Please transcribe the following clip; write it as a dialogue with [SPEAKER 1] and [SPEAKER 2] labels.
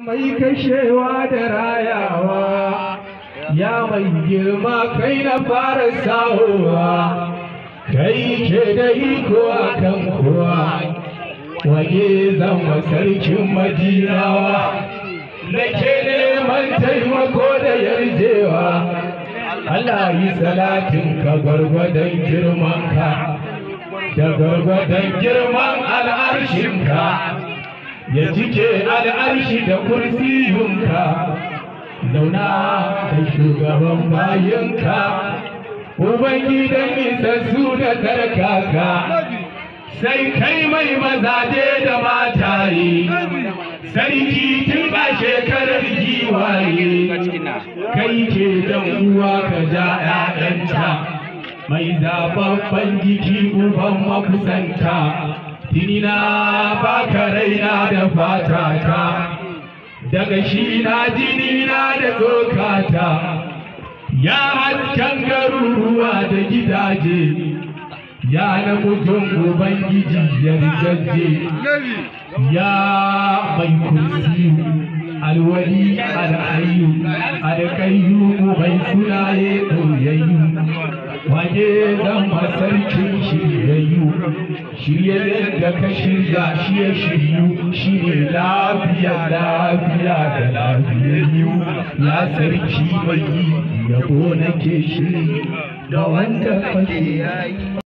[SPEAKER 1] mai kashewa da rayawa ya mai girma kai na fara sahowa kai ke da iko a kan kowa wage zama sarkin madinawa da ke neman taimako da yarjewa Allah yi salatin ka gwargwadon girmanka da gwargwadon girman al'arshinka ya cike al'arshi da kursiyunka zauna da shugaban bayinka ubangidan nisassu da tarkaka sai kai mai mazaje da mataye sarki tun ba shekarar giwaye kai ke dan uwa ka ja ‘ya'yanta mai zababban jiki uban makusanta tinina baka raina da fatata daga shi na jini na da tsokata ya hasken garuruwa da gidaje ya namijin ubangiji yarjejje ya mai kursi alwali al'ayyu alƙayyu mai sunaye ɗoyayyu waje zama sarkin shiryayyu shirye da ka shirya shi ya shiryu shi ne lafiya lafiya da lafiyayyu ya sarki mai yabo nake shiri ga wanda kake yayi